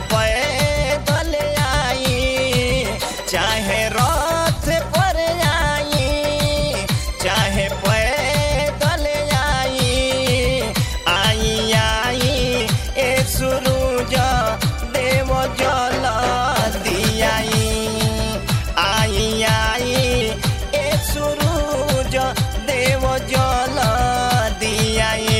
पैदल आई चाहे रथ पर आई चाहे पैदल आई आई आई ए सुरूज देव जल दियाई आई आई ए सुरूज देव जल दियाई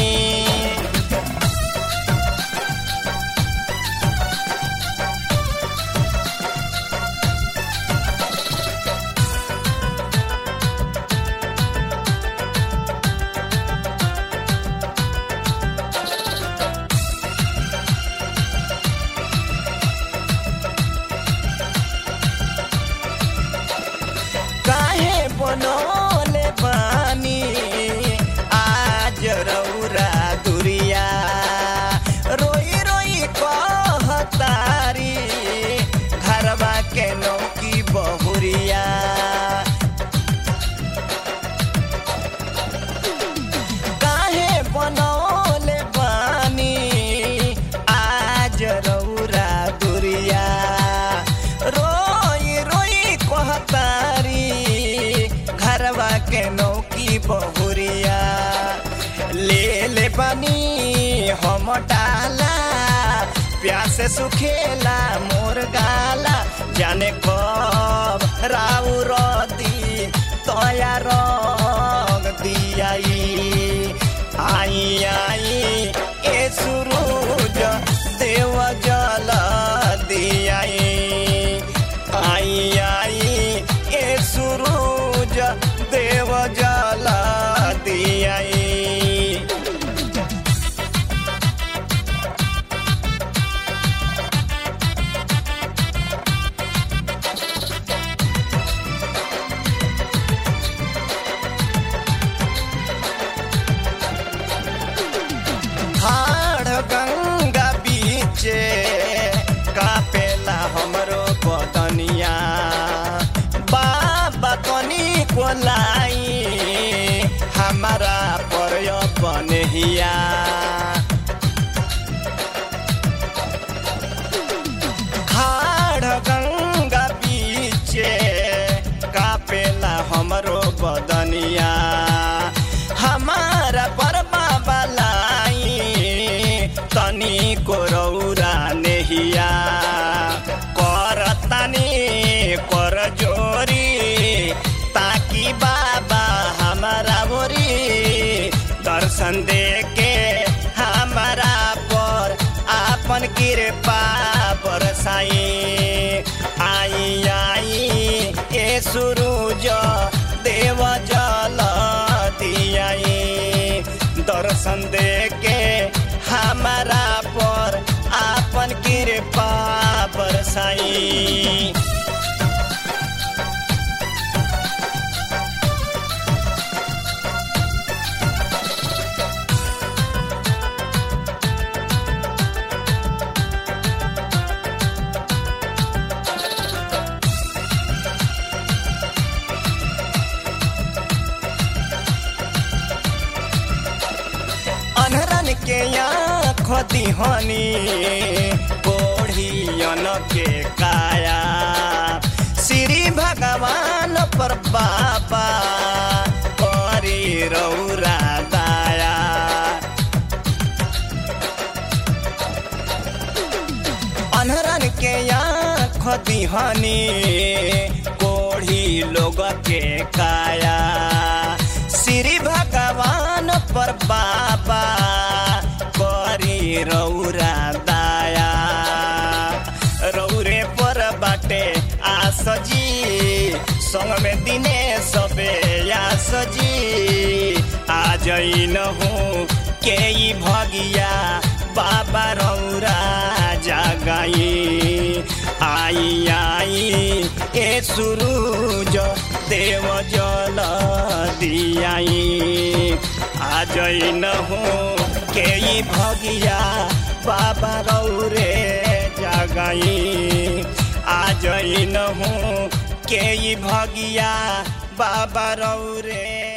काहे बनोले बानी आज रौरा दुरिया रोई रोई कहतारी घरवा के नौकी बहुरिया काहे बनौले बानी आज रौरा दुरिया रोई रोई कहतारी घरवा के नौकी बहुरिया ले ले बनी हम डाला प्यासे सुखेला मोर गाला जाने कब राउ रदी तया रंग दियाई आई आई ए सुरूज देव जल दियाई आई आई ए सुरूज देव जल दियाई हाड़ गंगा बीचे कापेला हमरो बदनिया बाबा तनी कोलाई हमारा पर बनहिया खाड़ गंगा बीचे कापेला हमरो बदनिया हमारा बर्मा बलाई तनी को रौरा नेहिया कर तनी कर जोरी ताकि बाबा हमारा बोरी दर्शन दे के हमारा पर आपन कृपा बरसाई आई आई ए सुरूज देव जल दियाई दर्शन दे के हमारा पर आपन कृपा बरसाई अनहरन के आँख दिहनी कोढ़ियन के काया श्री भगवान पर बाबा करी रौरा दाया अनहरन के आँख दिहनी कोढ़ी लोग के काया श्री भगवान पर बाबा करी रौरा दाया रौरे पर बाटे आस जी संग में दिने सबे आस जी आ जइन हूँ के ई भगिया बाबा रौरा जागाई आई आई ए सुरूज देव जल दियाई आ जइन हूँ के ई भगिया बाबा रौरे जागाई आ जइन हूँ के ई भगिया बाबा रौरे